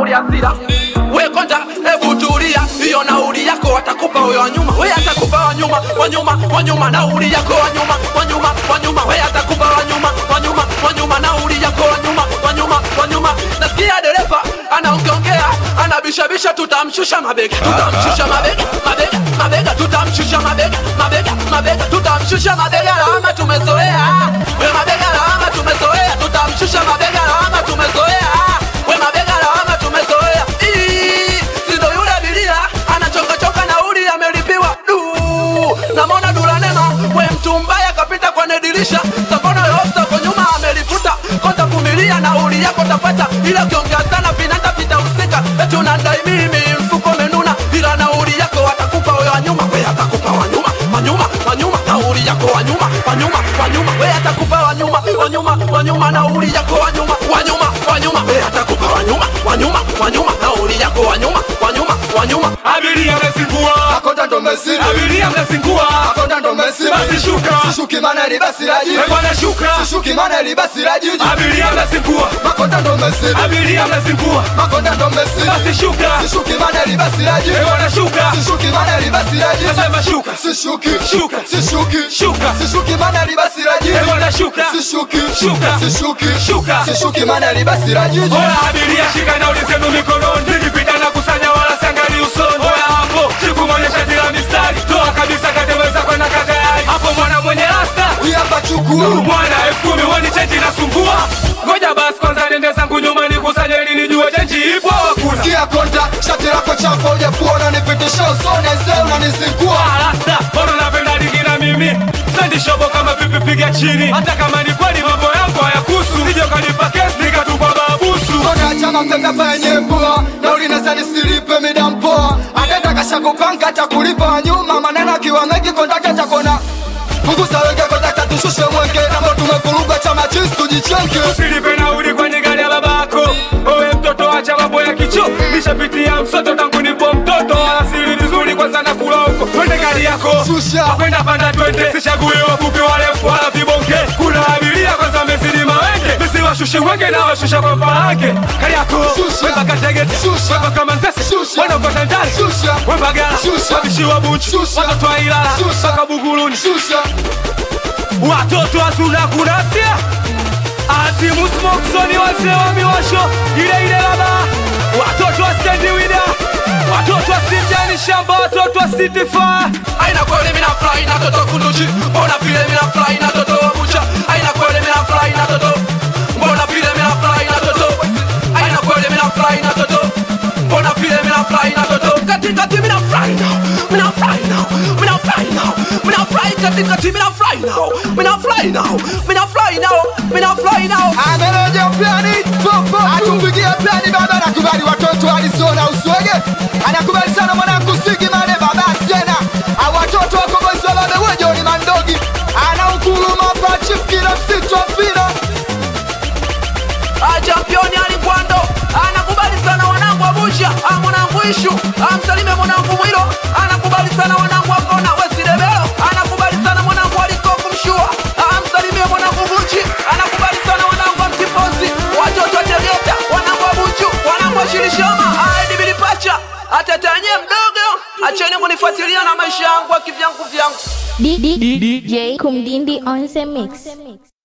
nauli asira we konja hebu tulia hiyo nauli yako watakupa huyo wanyuma we atakupa wanyuma wanyuma wanyuma nauli yako wanyuma wanyuma wanyuma we atakupa wanyuma wanyuma wanyuma nauli yako wanyuma wanyuma wanyuma nasikia dereva anaongeongea anabishabisha tutamshusha mabega tutamshusha mabega mabega mabega tutamshusha mabega mabega mabega tutamshusha mabega lawama tumezoea we mabega lawama tumezoea tutamshusha mabega lawama tumezoea we mabega lawama tumezoea Ii, sindo yule abiria anachokachoka nauli amelipiwa du namona dulanema we mtu mbaya kapita kwenye dirisha sakono yosa kwa nyuma amelifuta konta vumilia nauli yako tapata ila ukiongea sana vinanda vitahusika eti unandai mimi mfuko menuna ila nauli yako watakupa we wanyuma we atakupa wanyuma wanyuma wanyuma nauli yako wanyuma wanyuma wanyuma we atakupa wanyuma wanyuma wanyuma nauli yako wanyuma wanyuma wanyuma we atakupa wanyuma wanyuma wanyuma nauli yako wanyuma wanyuma wanyuma Abiria mnazingua, Makonda ndo mesiri abiria mnazingua, Makonda ndo mesiri Basi shuka. Sishuki mana ili basi la jiji Eh, bwana shuka. Sishuki mana ili basi la jiji abiria mnazingua, Makonda ndo mesiri abiria mnazingua, Makonda ndo mesiri basi shuka, Sishuki mana ili basi la jiji Eh, bwana shuka, Sishuki mana ili basi la jiji nasema shuka, Sishuki Shuka. Sishuki Shuka. Sishuki mana ili basi la jiji Eh, bwana shuka, Sishuki Shuka. Sishuki Shuka. Sishuki mana ili basi la jiji Oya abiria shika nauli zenu mikononi, nikipita na kusanya wala siangalii usoni. Oya hapo, siku moja shati la mistari, toa kabisa kateweza kwenda katayari. Hapo mwana mwenye rasta, Uyamba chukua mwana elfu kumi woni chenji nasumbua. Ngoja basi kwanza nende zangu nyuma nikusanye ili nijue chenji ipo au hakuna. Sikia konta Shati lako chafu hujafua unanipitisha usoni Aisee unanizingua Rasta, mbona unapenda digi na mimi? Sendi shobo kama vipi piga chini. Hata kama ni kweli mambo yangu hayakuhusu. Sije ukanipa kesi nikatupa babusu. Kona chama mtaka penye mpoa Na ulinasa nisilipe mida mpoa Atenda kasha kupanga hata kulipa wa nyuma Maneno akiwa mengi kondaka chakona Punguza wenge kondaka tushushe mwenge Namo tumevuruga chama chisi tujichenge Usilipe nauli kwenye gari ya babako. Owe mtoto acha mambo ya kicho. Nishapitia msoto tangu nipo mtoto. Asili vizuri kwanza na kula huko. Twende gari yako. Shusha. Kwenda panda twende. Sichagui wafupi warefu wala vibonge. Kuna abiria kwanza mezidi mawenge. Nisiwashushe wenge na washusha kwa paake. Gari yako. Shusha. Wemba kategete. Shusha. Wemba kama nzese. Shusha. Wana ukota ndani. Shusha. Wemba gara. Shusha. Wabishi wa buchu. Shusha. Watoto wa Ilala. Shusha. Mpaka Buguruni. Shusha watoto wazuna kunasia ati musmoksoni wazee wa miwasho ile ile laba watoto wa stendi wida watoto wa simjani shamba watoto wa sitifaa aina kweli mina fly na toto kunduchi mbona vile mina fly na toto wabucha aina kweli mina fly na toto mbona vile mina fly na toto aina kweli mina fly na toto mbona vile mina fly na toto kati kati mina fly now mina fly now mina fly now mina fly kati kati mina fly now mina fly now mina fly now mina fly now Ameneje plani Fofo Atumpigia plani baba Anakubali watoto Arizona uswege Anakubali sana mwanangu Sigi mane baba Sena Awatoto wako boys wa babe wejo ni mandogi Anaunguruma pa chief kila msitu wa mpira Ah, championi alikwando anakubali sana wanangu wa busha ah, mwanangu ishu amsalime mwanangu mwilo anakubali sana wanangu akona wesidebelo anakubali sana mwanangu alikoku mshua amsalimie mwanangu buchi anakubali sana wanangu wa mtipozi watoto tegeta wanangu wa buchu wanangu wa shirishoma aedibilipacha atetanye mdogo acheni kunifuatilia na maisha yangu ya kivyangu vyangu D- D- DJ Kumdindi on the mix.